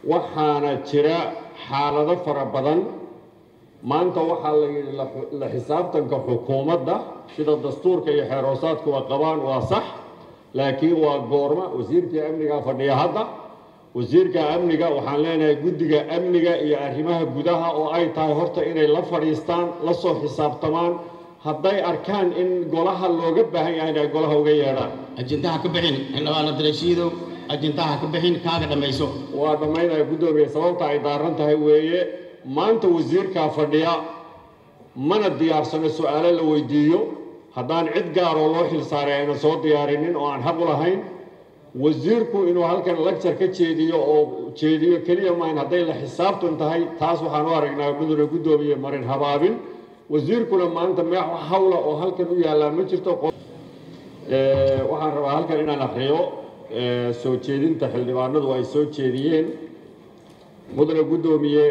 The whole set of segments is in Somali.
waxaana jira xaalado fara badan maanta waxaa la yidhi la xisaabtanka xukuumadda sida dastuurka iyo xeeroosaadkuwa qabaan waa sax laakiin waa goorma wasiirkii amniga fadhiya hadda wasiirka amniga waxaan leenahay guddiga amniga iyo arrimaha gudaha oo ay tahay horta inay la fadhiistaan la soo xisaabtamaan hadday arkaan in golaha looga baahan yahay inay golaha uga yeedhaan ajintaha ka bixin xildhibaan abdirashiidow ajintaha ka bixin kaaga dhammayso waa dhammaynaya guddoomiye sababta ay daaran tahay weeye maanta wasiirkaa fadhiya mana diyaarsano su-aalo la weydiiyo haddaan cid gaaroo loo xilsaaray ayna soo diyaarinin oo aan xaq u lahayn wasiirku inuu halkan lagjar ka jeediyo oo jeediyo keliya maayn hadday la xisaabtan tahay taas waxaan u aragnaa mudane guddoomiye marin habaabin wasiirkuna maanta meex hawla oo halkan u yaallaa ma jirto waxaan rabaa halkan inaan akriyo soo jeedinta xildhibaanadu ay soo jeediyeen mudane guddoomiye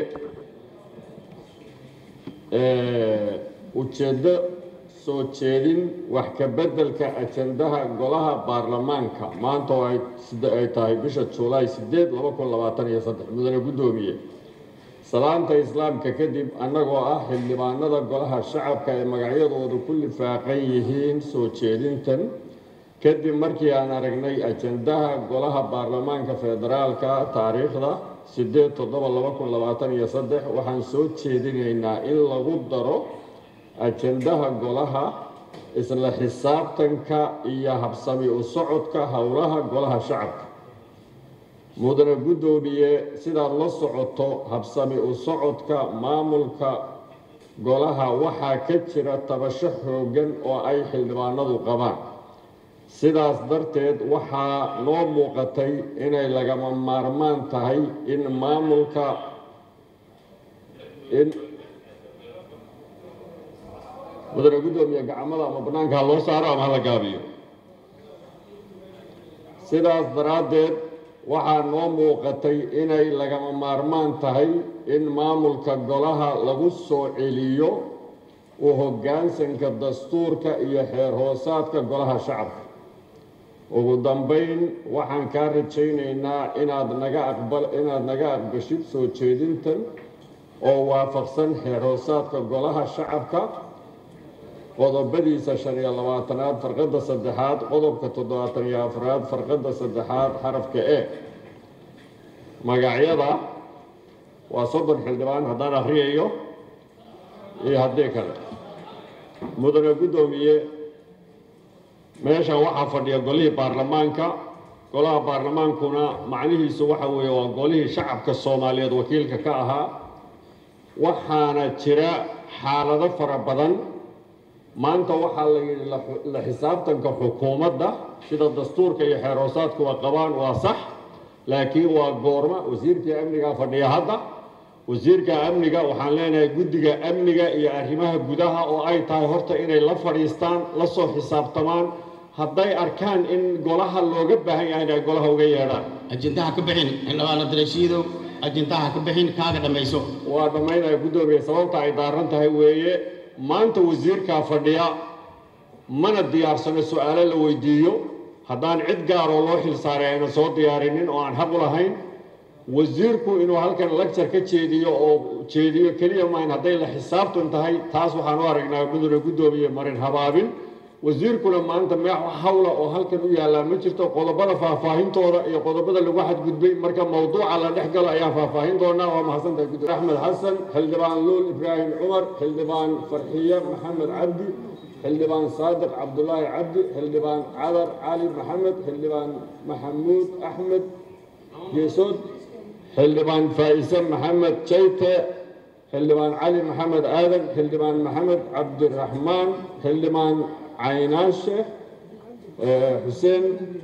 ujeeddo soo jeedin wax ka beddelka ajandaha golaha baarlamaanka maanta oo ay tahay bisha julaay sideed laba kun labaatan iyo saddex mudane guddoomiye salaamta islaamka kadib annagoo ah xildhibaanada golaha shacabka ee magacyadoodu ku lifaaqan yihiin soo jeedintan kadib markii aan aragnay ajandaha golaha baarlamaanka federaalka taariikhda sideed toddoba laba kun labaatan iyo saddex waxaan soo jeedinaynaa in lagu daro ajandaha golaha isla xisaabtanka iyo habsami u socodka howlaha golaha shacabka mudane guddoomiye sidaad la socoto habsami u socodka maamulka golaha waxaa ka jira tabasho xooggan oo ay xildhibaanadu qabaan sidaas darteed waxaa noo muuqatay inay lagama maarmaan tahay in maamulka in mudane guddoomiye gacmada ama bannaanka ha loo saaro ama hala gaabiyo sidaas daraaddeed waxaa noo muuqatay inay lagama maarmaan tahay in maamulka golaha lagu soo celiyo u hoggaansanka dastuurka iyo xeer hoosaadka golaha shacabka ugu dambayn waxaan kaa rajaynaynaa inaad naga aqbal inaad naga aqbashid soo jeedintan oo waafaqsan xeer hoosaadka golaha shacabka qodobadiisa shan iyo labaatanaad farqadda saddexaad qodobka toddobaatan iyo afraad farqadda saddexaad xarafka e magacyada waa soddon xildhibaan haddaan akhriyayo iyo haddii kale mudane guddoomiye meeshan waxaa fadhiya golihii baarlamaanka golaha baarlamaankuna macnihiisu waxa weeye waa golihii shacabka soomaaliyeed wakiilka ka ahaa waxaana jira xaalado fara badan maanta waxaa la yidhi la xisaabtanka xukuumadda sida dastuurka iyo xeer hoosaadkuwa qabaan waa sax laakiin waa goorma wasiirkii amniga fadhiya hadda wasiirka amniga waxaan leenahay guddiga amniga iyo arrimaha gudaha oo ay tahay horta inay la fadhiistaan la soo xisaabtamaan hadday arkaan in golaha looga baahan yahay inay golaha uga yeedhaan ajintaha ka bixin xildhibaan abdirashiidow ajintaha ka bixin kaaga dhammayso waa dhammaynaya guddoomiye sababta ay daaran tahay weeye maanta wasiirkaa fadhiya mana diyaarsano su-aalo la weydiiyo haddaan cid gaaroo loo xilsaaray ayna soo diyaarinin oo aan xaq u lahayn wasiirku inuu halkan lagjar ka jeediyo oo jeediyo keliya maayn hadday la xisaabtan tahay taas waxaan u aragnaa mudane guddoomiye marin habaabin wasiirkuna maanta meex hawla oo halkan u yaallaa ma jirto qodobada faahfaahintooda iyo qodobada lagu xadgudbay marka mawduuca la dhex galo ayaan faahfaahin doonaa waa mahadsantahay guddi axmed xasan xildhibaan luul ibraahim cumar xildhibaan farxiye maxamed cabdi xildhibaan saadiq cabdulaahi cabdi xildhibaan cadar cali maxamed xildhibaan maxamuud axmed geesood xildhibaan faa'ise maxamed jayte xildhibaan cali maxamed aadan xildhibaan maxamed cabdiraxmaan xildhibaan caynaashe xuseen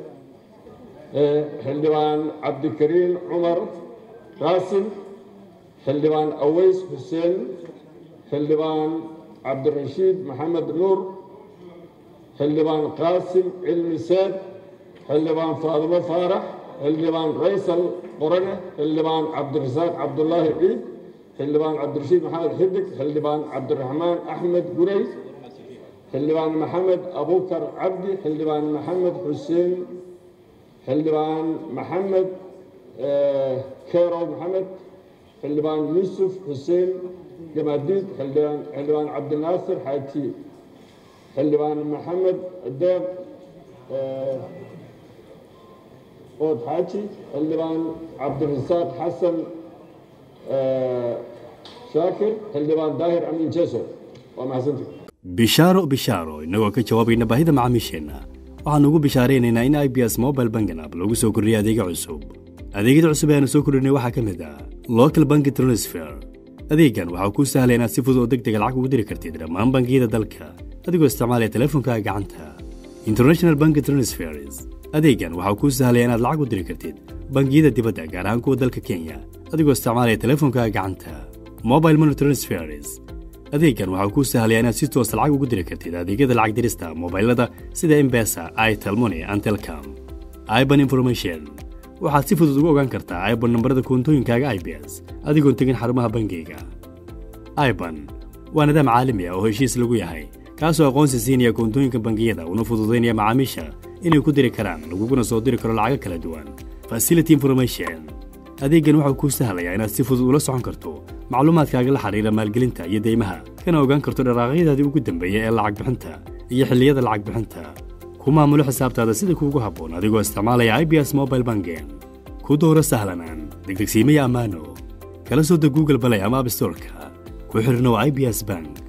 xildhibaan cabdikariin cumar qaasim xildhibaan aweys xuseen xildhibaan cabdirashiid maxamed nuur xildhibaan qaasim cilmi seed xildhibaan faadimo faarax xildhibaan raysal qorane xildhibaan cabdirasaaq cabdulaahi ciid xildhibaan cabdirashiid maxamed xidig xildhibaan cabdiraxmaan axmed guray xildhibaan maxamed abukar cabdi xildhibaan maxamed xuseen xildhibaan maxamed kerow maxamed xildhibaan yuusuf xuseen gamaadiid xildhibaan xildhibaan cabdinaasir xaaji xildhibaan maxamed deeq ood xaaji xildhibaan cabdirasaaq xasan shaakir xildhibaan daahir amiin jeso waa mahadsantii bishaaro bishaaro innagoo ka jawaabayna baahida macaamiisheenna waxaannu ugu bishaaraynaynaa in i b s mobile bangan app lagu soo kordhiyay adeega cusub adeegyada cusub ee aanu soo kordhinay waxaa ka mid ah local banki transfer adeeggan waxaa kuu sahlaya inaad si fudud oo deg dega lacag ugu diri kartid dhammaan bangiyada dalka adigoo isticmaalaya teleefonkaaga gacanta international banki transfers adeeggan waxaa kuu sahlaya inaad lacag u diri kartid bangiyada dibadda gaar ahaan kuwa dalka kenya adigoo isticmaalaya teleefonkaaga gacanta mobile money transfers adeeggan waxaa kuu sahlaya inaad si toosa lacag ugu diri kartid adeegyada lacag dirista mobailada sida embesa itelmoni and telcom iban information waxaad si fudud ugu ogaan kartaa iban nambarada koontooyinkaaga i b s adigoon tegin xarumaha bangiyga iban waa nidaam caalami ah oo heshiis lagu yahay kaasoo aqoonsi siinaya koontooyinka bangiyada una fududaynaya macaamiisha inay ku diri karaan laguguna soo diri karo lacago kala duwan facility information adeeggan waxau kuu sahlayaa inaad si fudud ula socon karto macluumaadkaaga la xidhiira maalgelinta iyo deymaha kana ogaan karto dharaaqyadaadii ugu dambeeya ee lacag bixinta iyo xilliyada lacag bixinta ku maamulo xisaabtaada sida kuugu habboon adigoo isticmaalaya i b s mobile bangen ku dooro sahlanaan degdegsiimaya ammaano kala soo deg google balay ama abstorka ku xidhnow i b s bank